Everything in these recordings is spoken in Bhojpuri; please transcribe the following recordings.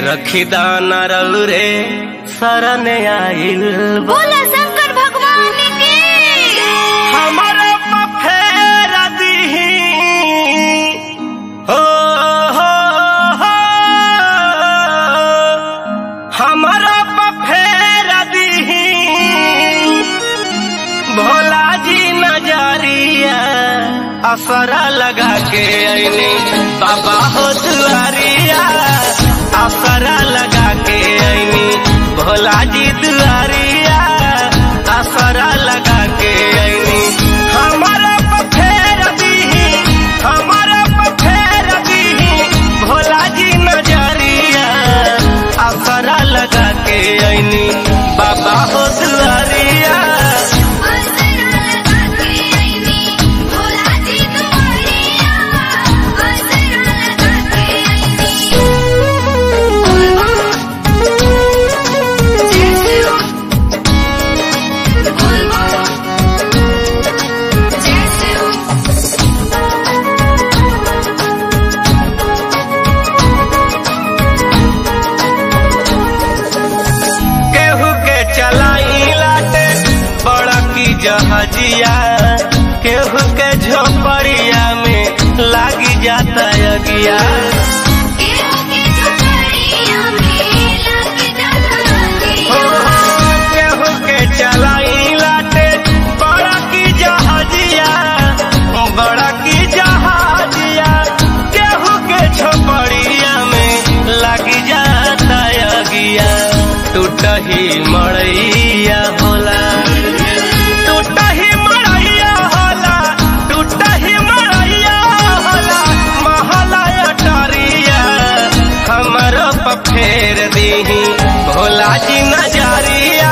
रखी दाना रल रे शरण आइल बा। बोला शंकर भगवान की हमारा पफेर दीही हो हो हो हमारा पफेर दीही भोला जी नजरिया असरा लगा के अइनी बाबा हो दुआरिया असरा लगा के अइनी भोला जी दुआरिया असरा लगा के अइनी हमारा पफेर दीही हमारा पफेर दीही भोला जी नजरिया असरा लगा के अइनी बाबा हो दुआरिया केहू के चलाई लाटे बड़ा की जहाजिया केहू के झोपड़िया में लागी जाता अगिया हो, केहू के चलाई लाटे बड़ा की जहाजिया बड़ा की जहाजिया केहू के झोपड़िया में लागी जाता अगिया टूटही मड़ैया होला टूटही मड़ैया होला टूटही मड़ैया होला महला अटरिया हमरो पफेर दीही भोला जी नजरिया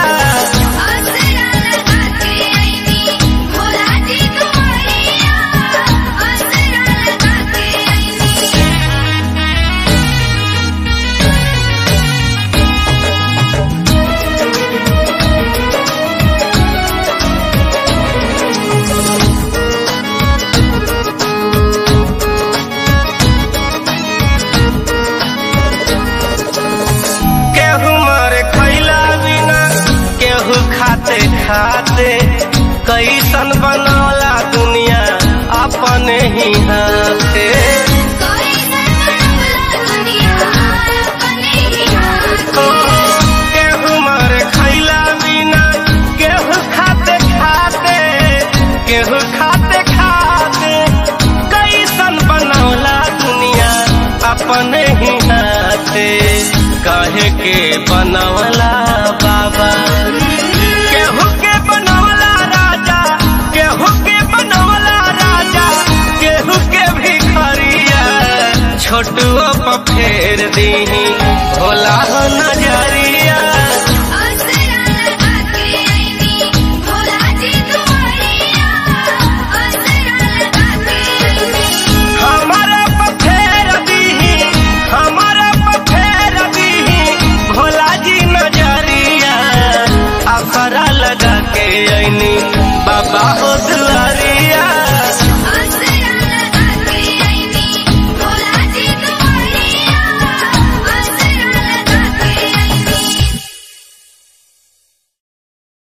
केहू मरे खैला बिना केहू खाते खाते कैसन बनौला दुनिया अपने ही हाथे ओ, केहू मरे खैला बिना केहू खाते खाते केहू खाते खाते कैसन बनौला दुनिया अपने ही हाथे काहे के बनवला बाबा केहू के बनवला राजा केहू के बनवला राजा केहू के भिखरिया छोटुओ पर फेर दीही भोला हो नजरिया हमारा पफेर दीही हमारा पफेर दीही भोला जी नजरिया असरा लगा के अइनी बाबा हो दुआरी